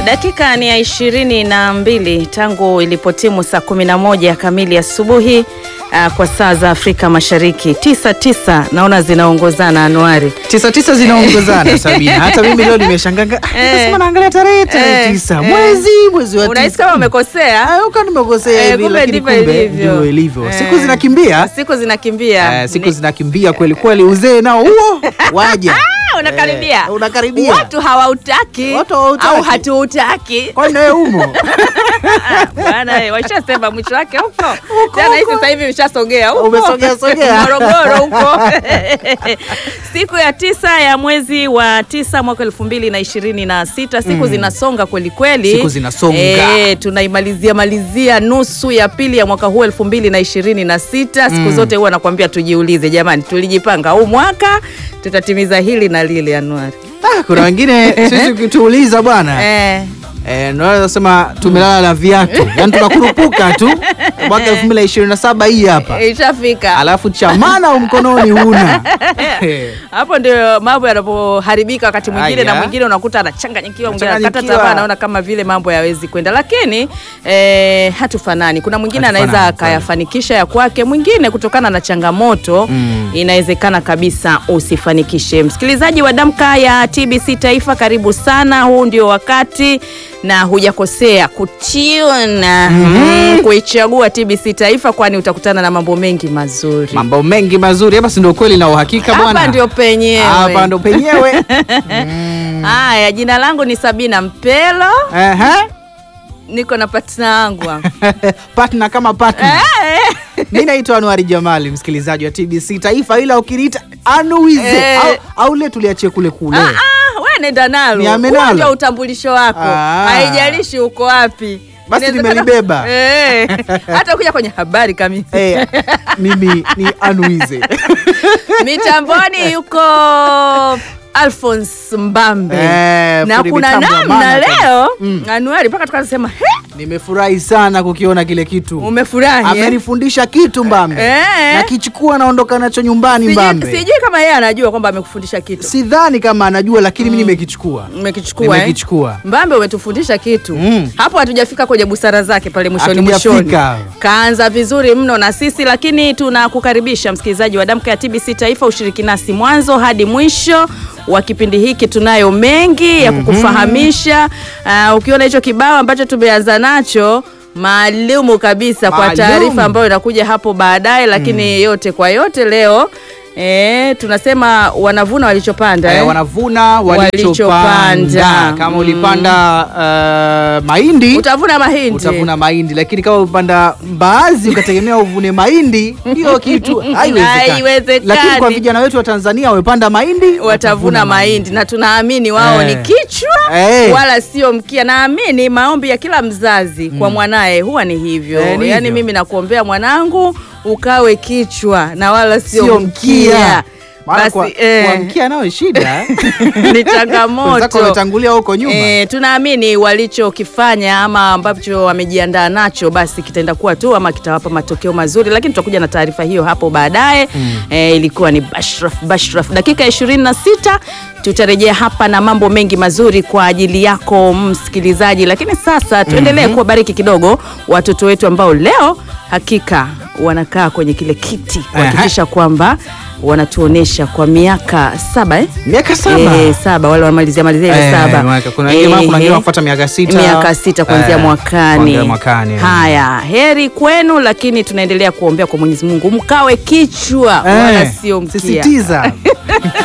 Dakika ni ya ishirini na mbili tangu ilipotimu saa kumi na moja kamili asubuhi uh, kwa saa za Afrika Mashariki. tisa tisa naona zinaongozana Anuari. tisa tisa zinaongozana Sabina. Hata mimi leo nimeshangaa, Eh. nasema naangalia tarehe tarehe Eh, tisa eh. mwezi mwezi wa Unahisi tisa. kama umekosea? Ah, uka nimekosea Eh, hivi, kumbe lakini ndivyo kumbe ilivyo. ndivyo ilivyo. Eh. Siku zinakimbia Siku zinakimbia. Eh, siku Ni- zinakimbia kweli kweli, uzee nao huo waja Ah, unakaribia. Eh, unakaribia. Watu hawautaki Watu hawautaki. au hatuutaki. kwani nawe umo Bwana eh, washasema mwisho wake huko. Tena hii sasa hivi ushasogea huko. Umesogea sogea. Morogoro huko. Siku ya tisa ya mwezi wa tisa mwaka elfu mbili na ishirini na sita siku zinasonga kweli kweli. Siku zinasonga. Eh, tunaimalizia malizia nusu ya pili ya mwaka huu elfu mbili na ishirini na sita siku zote huwa nakwambia tujiulize, jamani, tulijipanga huu mwaka tutatimiza hili na lile, Anuari. Ah, kuna wengine sisi ukituuliza bwana Eh. Eh, naweza sema tumelala na viatu yaani tunakurupuka tu mwaka elfu mbili na ishirini na saba hii hapa Ishafika. alafu chamana mkononi huna Eh, hapo ndio mambo yanapoharibika wakati mwingine na Aya. mwingine unakuta anachanganyikiwa mwingine anakata Anachanganyikiwa. tamaa anaona kama vile mambo yawezi kwenda lakini eh, hatufanani kuna mwingine Hatufanani, anaweza kweli. akayafanikisha ya kwake mwingine kutokana na changamoto inawezekana kabisa usifanikishe msikilizaji wa damka ya tbc taifa karibu sana huu ndio wakati na hujakosea kutiona mm, kuichagua tbc taifa kwani utakutana na mambo mengi mazuri mambo mengi mazuri hapa si ndio kweli na uhakika bwana hapa ndio penyewe hapa ndo penyewe Haya, jina langu ni Sabina Mpelo, Ehe. niko na partner wangu hapa. partner kama partner Eh, mi naitwa anuari jamali msikilizaji wa tbc taifa ila ukiniita anuize Eh. au, au le tuliachie kule kule ah, ah, we nenda nalo, Niame Huo nalo. ndio utambulisho wako, Ah. haijalishi uko wapi. Basi Inawezekana- nimelibeba. Eh, hata ukija kwenye habari kamili Eh, mimi ni anuize mitamboni yuko Alphonse Mbambe Eh, na fundi kuna mitambo wa namna maana kabisa. leo Mm. Anuari mpaka tukasema he, nimefurahi sana kukiona kile kitu umefurahi eh? amenifundisha kitu mbambe Eh. nakichukua naondoka nacho nyumbani Sijui, mbambe sijui kama yeye anajua kwamba amekufundisha kitu sidhani kama anajua lakini mi nimekichukua umekichukua eh? Nimekichukua. Mbambe umetufundisha kitu Mm. hapo, hatujafika kwenye busara zake pale mwishoni Hatujafika. mwishoni. Kaanza vizuri mno na sisi, lakini tunakukaribisha msikilizaji wa Damka ya TBC Taifa, ushiriki nasi mwanzo hadi mwisho wa kipindi hiki. Tunayo mengi ya kukufahamisha. Uh, ukiona hicho kibao ambacho tumeanza nacho maalumu kabisa kwa Maalum. taarifa ambayo inakuja hapo baadaye, lakini yote kwa yote leo eh, tunasema wanavuna walichopanda Eh, eh? wanavuna Walichopanda. walichopanda kama Mm. ulipanda uh, mahindi utavuna mahindi utavuna mahindi lakini kama ulipanda mbaazi ukategemea uvune mahindi hiyo kitu haiwezekani Haiwezekani. lakini kwa vijana wetu wa tanzania wamepanda mahindi watavuna mahindi na tunaamini wao Eh. ni kichwa Eh. wala sio mkia. Naamini maombi ya kila mzazi kwa mwanaye huwa ni hivyo. Eh, ni Yaani hivyo. mimi nakuombea mwanangu ukawe kichwa na wala sio, sio mkia. mkia maana Basi kwa, eh, kwa mkia nayo shida ni wenzako changamoto. wametangulia huko nyuma E, tunaamini walichokifanya ama ambacho wamejiandaa nacho basi kitaenda kuwa tu ama kitawapa matokeo mazuri, lakini tutakuja na taarifa hiyo hapo baadaye. E, ilikuwa ni bashraf bashraf, dakika 26 tutarejea hapa na mambo mengi mazuri kwa ajili yako msikilizaji, lakini sasa tuendelee kuwabariki kidogo watoto wetu ambao leo hakika wanakaa kwenye kile kiti kuhakikisha kwamba wanatuonesha kwa miaka saba eh? miaka saba Eh, saba wale wanamalizia malizia ile Eh, saba mwaka- kuna wengine- kuna wengine Eh, wanafuata miaka sita. miaka sita kuanzia Eh, mwakani kuanzia mwakani, eh. haya heri kwenu lakini tunaendelea kuombea kwa mwenyezi mungu mkawe kichwa wala Eh, sio mkia sisitiza